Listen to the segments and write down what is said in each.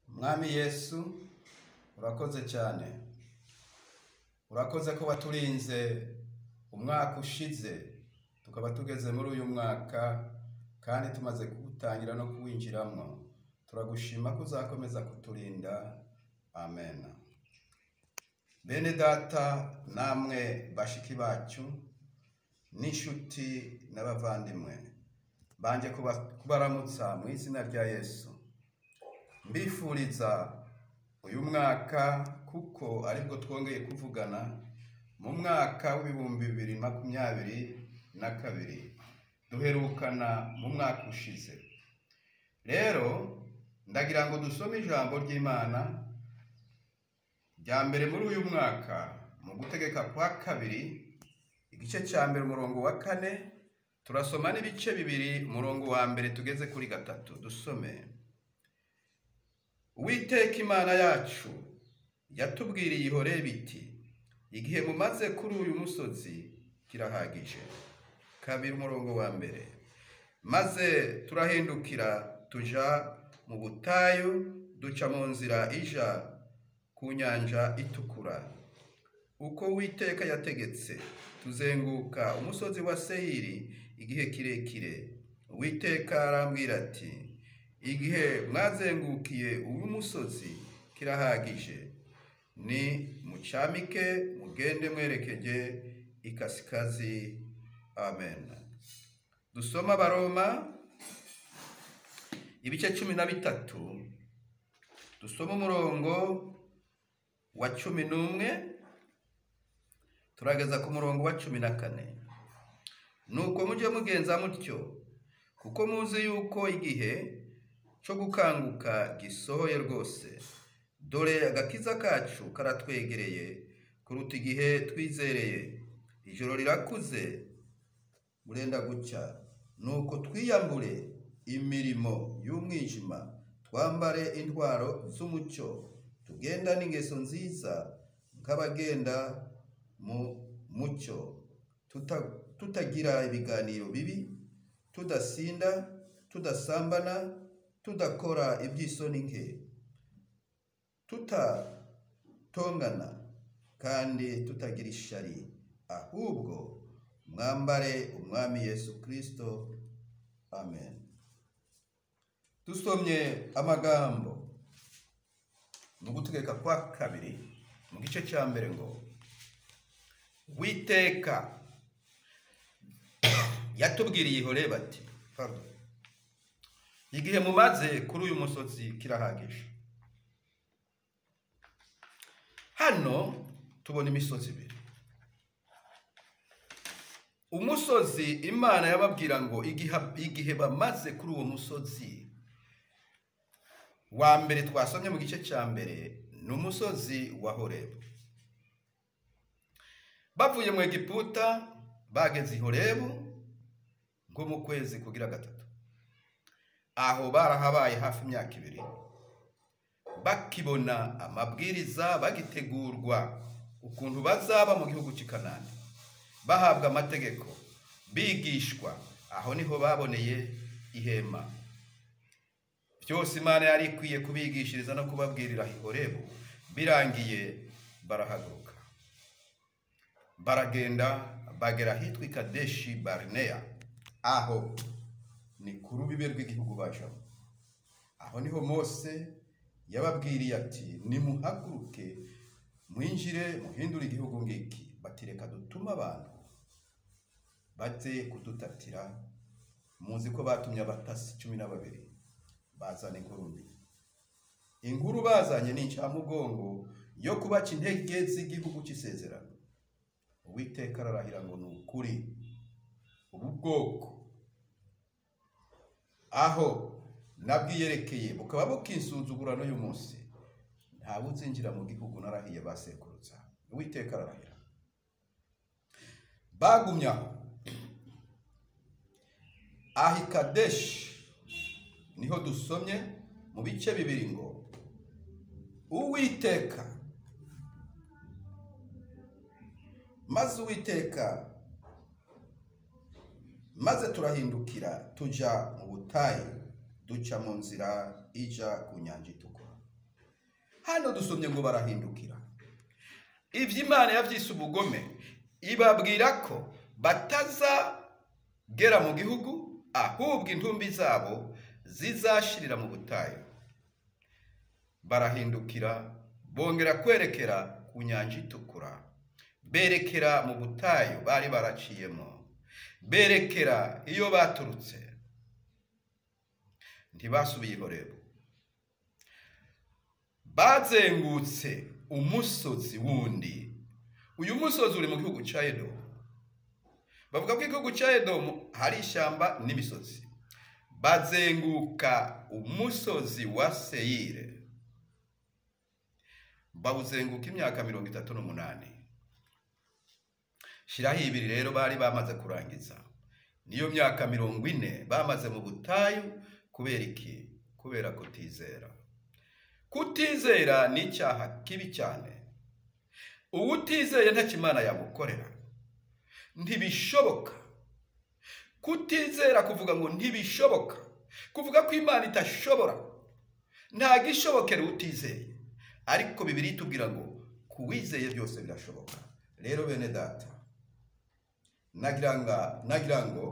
mwami yesu urakoze cyane urakoze ko waturinze umwaka ushize tukaba tugeze muri uyu mwaka kandi tumaze kuwutangira no kuwinjiramo turagushima ko uzakomeza kuturinda amen bene data namwe bashiki bacu n'inshuti n'abavandimwe banjye kuba- kubaramutsa mu izina rya yesu mbifuriza uyu mwaka kuko aribwo twongeye kuvugana mu mwaka w'ibihumbi bibiri makumyabiri na kabiri duherukana mu mwaka ushize rero ndagira ngo dusome ijambo ry'imana rya mbere muri uyu mwaka mu gutegeka kwa kabiri igice cya mbere umurongo wa kane turasoma n'ibice bibiri umurongo wa mbere tugeze kuri gatatu dusome uwiteka imana yacu yatubwiriye ihorere biti igihe mumaze kuri uyu musozi kirahagije kabiri umurongo wa mbere maze turahindukira tuja mu butayu duca mu nzira ija ku nyanja itukura uko uwiteka yategetse tuzenguka umusozi wa seyiri igihe kirekire uwiteka arambwira ati igihe mwazengukiye uyu musozi kirahagije ni mucamike mugende mwerekeje ikasikazi amen dusoma abaroma ibice cumi na bitatu dusoma umurongo wa cumi n'umwe turageza ku murongo wa cumi na kane nuko mujye mugenza mutyo kuko muzi yuko igihe cyo gukanguka gisohoye rwose dore agakiza kacu karatwegereye kuruta igihe twizereye ijoro rirakuze burenda gucya nuko twiyambure imirimo y'umwijima twambare intwaro z'umucyo tugenda n'ingeso nziza nk'abagenda mu mucyo tuta- tutagira ibiganiro bibi tudasinda tudasambana tudakora iby'isoni nke tutatongana kandi tutagira ishari ahubwo mwambare umwami yesu kirisito amen dusomye amagambo ni ugutegeka kwa kabiri mu gice cya mbere ngo witeka yatubwiriye ihore bati pardon igihe mumaze kuri uyu musozi kirahagije hano tubona imisozi ibiri umusozi imana yababwira ngo igiha- igihe bamaze kuri uwo musozi wa mbere twasomye mu gice cya mbere ni umusozi wa horebu bavuye mu egiputa bageze i horebu nko mu kwezi kugira gatatu aho barahabaye hafi imyaka ibiri bakibona amabwiriza bagitegurwa ukuntu bazaba mu gihugu cy'i kanani bahabwa amategeko bigishwa aho niho baboneye ihema byose imana yari ikwiye kubigishiriza no kubabwirira i Horebu birangiye barahaguruka baragenda bagera ahitwa i kadeshi barineya aho ni ku rubibe rw'igihugu bajamo aho niho mose yababwiriye ati nimuhaguruke mwinjire muhindure igihugu ngiki bati reka dutume abantu bajye kudutatira muzi ko batumye abatasi cumi na babiri bazana ingurube inkuru bazanye ni incamugongo yo kubaca intege z'igihugu cy'isezerano uwiteka ararahira ngo ni ukuri ubu bwoko aho nabwiyerekeye bukaba bukinsuzugura n'uyu munsi ntawe uzinjira mu gihugu narahiye basekuruza uwiteka ararahira bagumye aho ahikadeshi niho dusomye mu bice bibiri ngo uwiteka maze uwiteka maze turahindukira tujya mu butayu duca mu nzira ijya ku nyanja itukura hano dusomye ngo barahindukira ibyo imana yabyise ubugome ibabwira ko batazagera mu gihugu ahubwo intumbi zabo zizashirira mu butayu barahindukira bongera kwerekera ku nyanja itukura berekera mu butayu bari baraciyemo berekera iyo baturutse ntibasubiye i horebu bazengutse umusozi wundi uyu musozi uri mu gihugu cya edomu bavuga ko igihugu cya edomu hari ishyamba n'imisozi bazenguka umusozi wa seyire bawuzenguka imyaka mirongo itatu n'umunani shyiraho ibiri rero bari bamaze kurangiza niyo myaka mirongo ine bamaze mu butayu kubera iki kubera kutizera kutizera ni icyaha kibi cyane uwutizeye ntacyo imana yamukorera ntibishoboka kutizera kuvuga ngo ntibishoboka kuvuga ko imana itashobora ntabwo ishobokera utizeye ariko bibiri itubwira ngo ku wizeye byose birashoboka rero bene data nagira ngo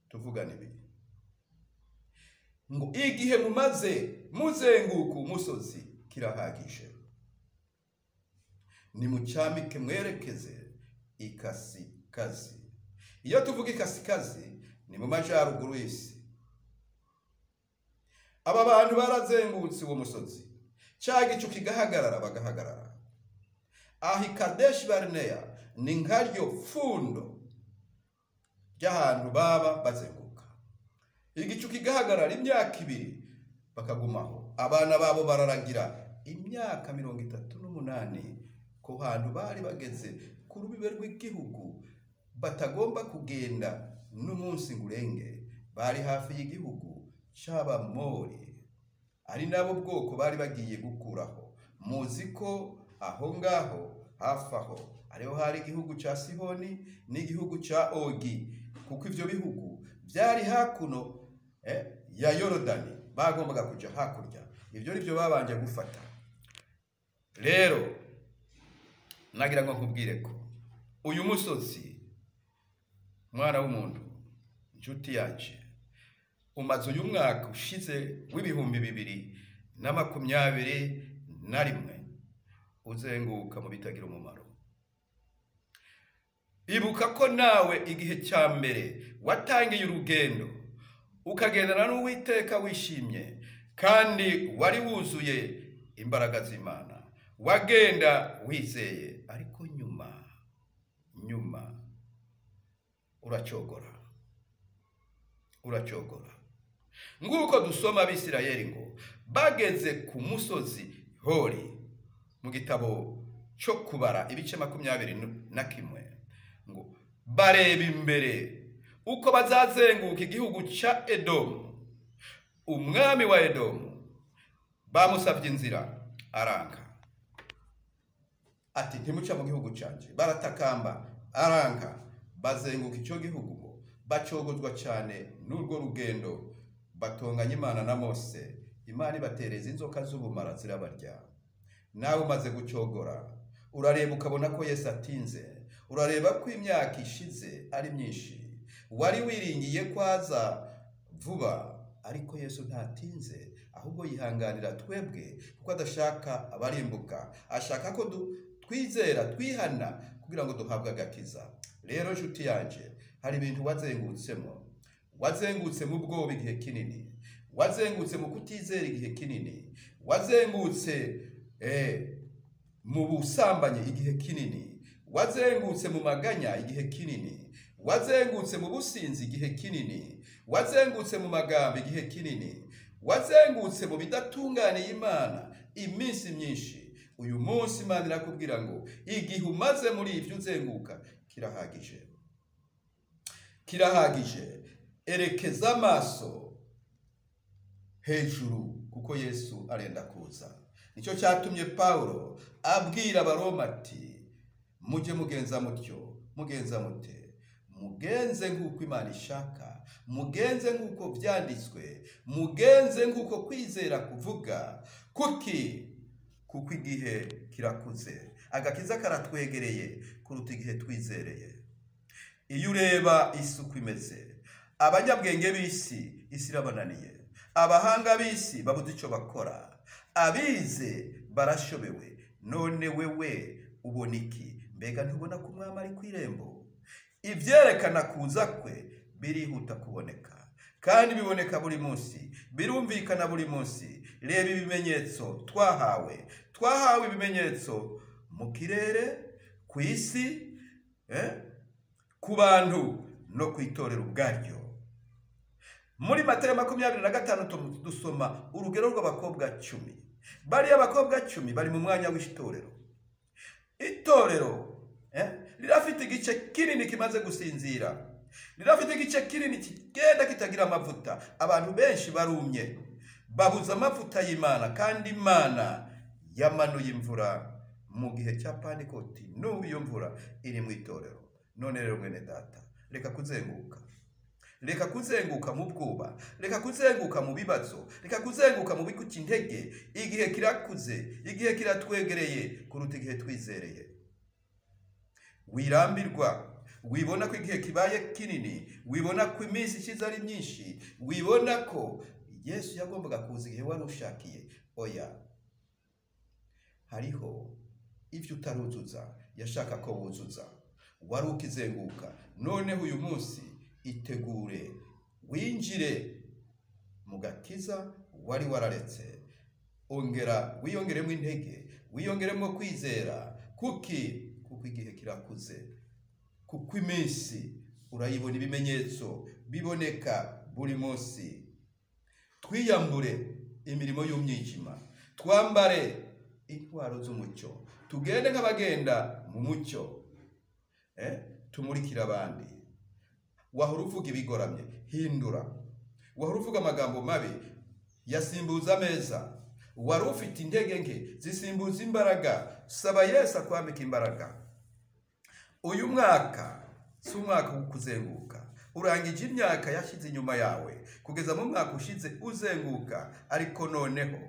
tuvugane ibi ngo igihe mumaze muzenguka umusozi kirahagije nimucyambike mwerekeze ikasikazi iyo tuvuga ikasikazi ni mu majyaruguru y'isi aba bantu barazengutse uwo musozi cya gicu kigahagarara bagahagarara aho ikadeshi barineya ni nkaryo pfundo ry'ahantu baba bazenguka igicu kigahagarara imyaka ibiri bakagumaho abana babo bararagira imyaka mirongo itatu n'umunani ku hantu bari bageze ku rubibe rw'igihugu batagomba kugenda n'umunsi ngo urenge bari hafi y'igihugu cy'abamori ari nabo bwoko bari bagiye gukuraho muzi ko aho ngaho hafi aho ariho hari igihugu cya sihoni n'igihugu cya ogi kuko ibyo bihugu byari hakuno ya yorodani bagombaga kujya hakurya ibyo ni byo babanje gufata rero nagira ngo nkubwire ko uyu musozi mwana w'umuntu inshuti yacu umaze uyu mwaka ushize w'ibihumbi bibiri na makumyabiri na rimwe uzenguka mu bitagira umumaro ibuka ko nawe igihe cya mbere watangiye urugendo ukagendana n'uwiteka wishimye kandi wari wuzuye imbaraga z'imana wagenda wizeye ariko nyuma nyuma uracyogora uracyogora nguko dusoma abisirayeli ngo bageze ku musozi hori mu gitabo cyo kubara ibice makumyabiri na kimwe ngo bareba imbere uko bazazenguka igihugu cya edomu umwami wa edomu bamusabye inzira aranga ati ntimuca mu gihugu cyanjye baratakamba aranga bazenguka icyo gihugu ngo bacogozwa cyane n'urwo rugendo batonganye imana na mose imana ibatereza inzoka z'ubumara zirabarya nawe umaze gucogora urareba ukabona ko yesu atinze urareba ko imyaka ishize ari myinshi wari wiringiye ko aza vuba ariko yesu ntatinze ahubwo yihanganira twebwe kuko adashaka abarimbuka ashaka ko twizera twihana kugira ngo duhabwe agakiza rero nshuti yanjye hari ibintu wazengutsemo wazengutse mu bwoba igihe kinini wazengutse mu kutizera igihe kinini wazengutse mu busambanyi igihe kinini wazengutse mu maganya igihe kinini wazengutse mu businzi igihe kinini wazengutse mu magambo igihe kinini wazengutse mu bidatunganiye imana iminsi myinshi uyu munsi imana irakubwira ngo igihe umaze muri ibyo uzenguka kirahagije kirahagije erekeza amaso hejuru kuko yesu arenda kuza nicyo cyatumye paul abwira abaroma ati mujye mugenza mutyo mugenza mute mugenze nk'uko imana ishaka mugenze nk'uko byanditswe mugenze nk'uko kwizera kuvuga kuki kuko igihe kirakuze agakiza karatwegereye kuruta igihe twizereye iyo ureba isi uko imeze abanyabwenge b'isi isi irabananiye abahanga b'isi babuze icyo bakora abize barashobewe none wewe ubona iki mbega ntubona ko umwami ari ku irembo ibyerekana kuza kwe birihuta kuboneka kandi biboneka buri munsi birumvikana buri munsi reba ibimenyetso twahawe twahawe ibimenyetso mu kirere ku isi eh, ku bantu no ku itorero ubwaryo muri matayo makumyabiri na gatanu tu- dusoma urugero rw'abakobwa cumi bariya bakobwa cumi bari mu mwanya w'itorero itorero eh, rirafite igice kinini kimaze gusinzira rirafite igice kinini kigenda kitagira amavuta abantu benshi barumye babuze amavuta y'imana kandi imana yamanuye imvura mu gihe cya panikoti n'ubu iyo mvura iri mu itorero none rero mwene data reka kuzenguka reka kuzenguka mu bwoba reka kuzenguka mu bibazo reka kuzenguka mu bikuca intege igihe kirakuze igihe kiratwegereye kuruta igihe twizereye wirambirwa wibona ko igihe kibaye kinini wibona ko iminsi ishize ari myinshi wibona ko yesu yagombaga kuza igihe wari ushakiye oya hariho ibyo utaruzuza yashaka ko wuzuza wari ukizenguka noneho uyu munsi itegure winjire mu gakiza wari wararetse ongera wiyongeremo intege wiyongeremo kwizera kuki kuko igihe kirakuze kuko iminsi urayibona ibimenyetso biboneka buri munsi twiyambure imirimo y'umwijima twambare intwaro z'umucyo tugende nk'abagenda mu mucyo eh, tumurikire abandi wahora uvuga ibigoramye hindura wahora uvuga amagambo mabi yasimbuza ameza wari ufite intege nke zisimbuza imbaraga saba yesu akwambika imbaraga uyu mwaka si umwaka wo kuzenguka urangije imyaka yashyize inyuma yawe kugeza mu mwaka ushize uzenguka ariko noneho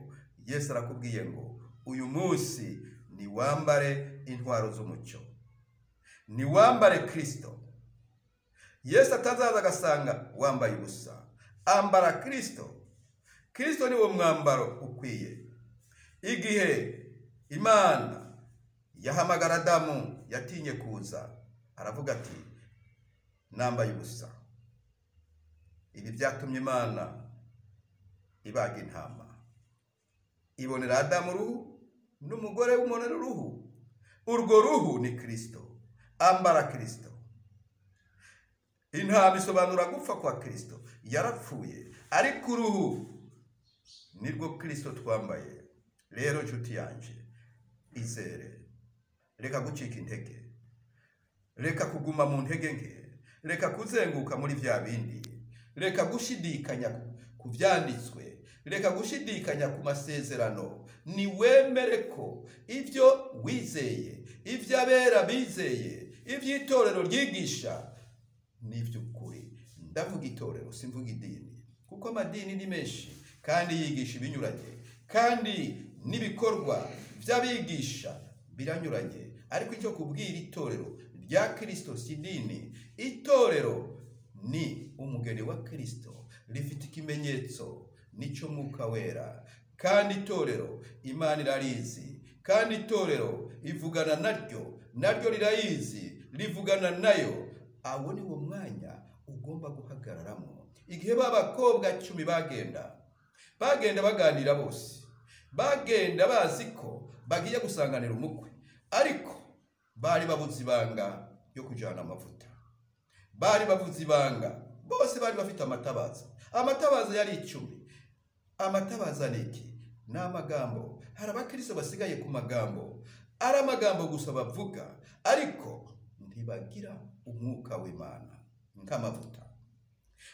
yesu arakubwiye ngo uyu munsi ni wambare intwaro z'umucyo ni wambare kirisito yesu atazaza agasanga wambaye ubusa ambara kirisito kirisito ni wo mwambaro ukwiye igihe imana yahamagara adamu yatinye kuza aravuga ati nambaye ubusa ibi byatumye imana ibaga intama ibonera adamu uruhu n'umugore w'umuntu uruhu urwo ruhu ni kirisito ambara kirisito intama isobanura gupfa kwa kirisito yarapfuye ariko uruhu nirwo kirisito twambaye rero nshuti yanjye izere reka gucika intege reka kuguma mu ntege nke reka kuzenguka muri bya bindi reka gushidikanya ku byanditswe reka gushidikanya ku masezerano niwemere ko ibyo wizeye ibyo abera bizeye iby'itorero ryigisha n'iby'ukuri ndavuga itorero simvuga idini kuko amadini ni menshi kandi yigisha ibinyuranye kandi n'ibikorwa by'abigisha biranyuranye ariko icyo kubwira itorero rya kirisito si idini itorero ni umugeni wa kirisito rifite ikimenyetso n'icyo mwuka wera kandi itorero imana irarizi kandi itorero ivugana naryo naryo rirayizi rivugana nayo abo ni wo mwanya ugomba guhagararamo igihe ba bakobwa cumi bagenda bagenda baganira bose bagenda bazi ko bagiye gusanganira umukwe ariko bari babuze ibanga yo kujyana amavuta bari babuze ibanga bose bari bafite amatabaza amatabaza yari icumi amatabaza ni iki ni amagambo hari abakristo basigaye ku magambo ari amagambo gusa bavuga ariko ntibagira umwuka w'imana nk'amavuta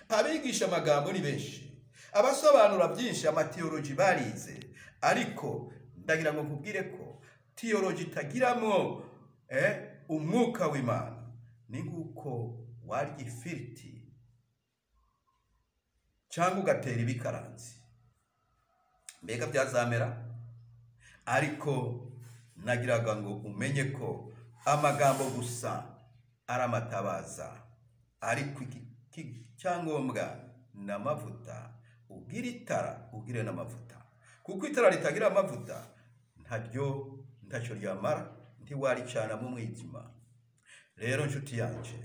abigisha amagambo ni benshi abasobanura byinshi amatiyoroji barize ariko ndagira ngo nkubwire ko tiyoroji itagiramo eh, umwuka w'imana ni nk'uko warya ifiriti cyangwa ugatera ibikaranzi mbega byazamera ariko nagiraga ngo umenye ko amagambo gusa aramatabaza ariko iki- iki- icyangombwa ni amavuta ubwire itara ubwire n'amavuta kuko itara ritagira amavuta ntaryo ntacyo ryamara ntiwaricanamo umwijima rero nshuti yanjye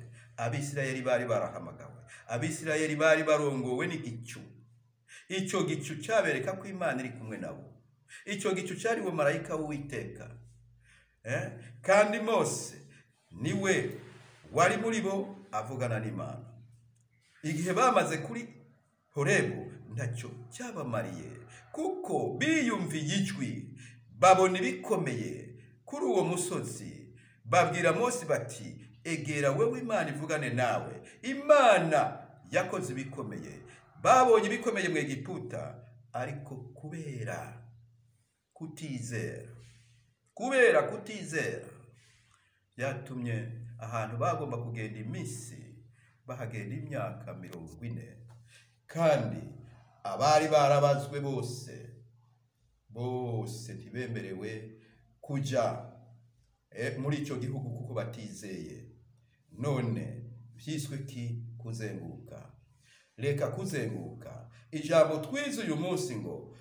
abisirayeli bari barahamagawe abisirayeli bari barongowe n'igicu icyo gicu cyabereka ko imana iri kumwe nabo icyo gicu cyariwe marayika w'uwiteka Eh? kandi mose niwe wari muri bo avugana n'imana igihe bamaze kuri horebu ntacyo cyabamariye kuko biyumviye ijwi babona ibikomeye kuri uwo musozi babwira mose bati egera wowe imana ivugane nawe imana yakoze ibikomeye babonye ibikomeye mu egiputa ariko kubera kutizera kubera kutizera byatumye ahantu bagomba kugenda iminsi bahagenda imyaka mirongo ine kandi abari barabazwe bose bose ntibemerewe kujya eh, muri icyo gihugu kuko batizeye none byiswe ki kuzenguruka reka kuzenguruka ijambo twize uyu munsi ngo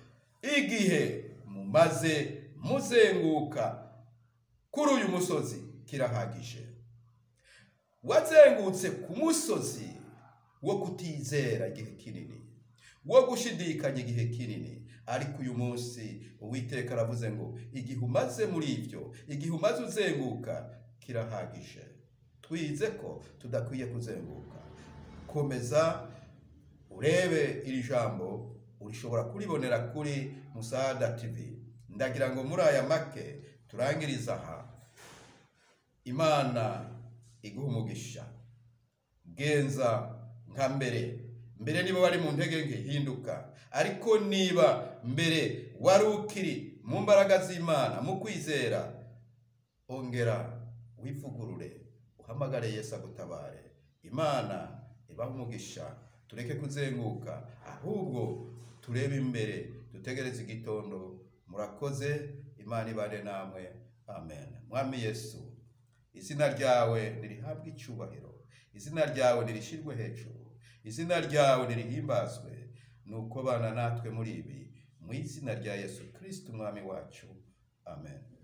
igihe mumaze muzenguka kuri uyu musozi kirahagije wazengutse ku musozi wo kutizera igihe kinini wo gushidikanya igihe kinini ariko uyu munsi uwiteka aravuze ngo igihe umaze muri ibyo igihe umaze uzenguka kirahagije twize ko tudakwiye kuzenguka komeza urebe iri jambo urishobora kuribonera kuri musada tv ndagira ngo muri aya make turangiriza aha imana iguha umugisha genza nka mbere mbere niba wari mu ntege nke hinduka ariko niba mbere wari ukiri mu mbaraga z'imana mu kwizera ongera wivugurure uhamagare yesu agutabare imana ibaha umugisha tureke kuzenguka ahubwo turebe imbere dutegereze igitondo murakoze imana ibane namwe amen mwami yesu izina ryawe nirihabwe icyubahiro izina ryawe nirishirwe hejuru izina ryawe nirihimbazwe nuko bana natwe muri ibi mu izina rya yesu kirisiti umwami wacu amen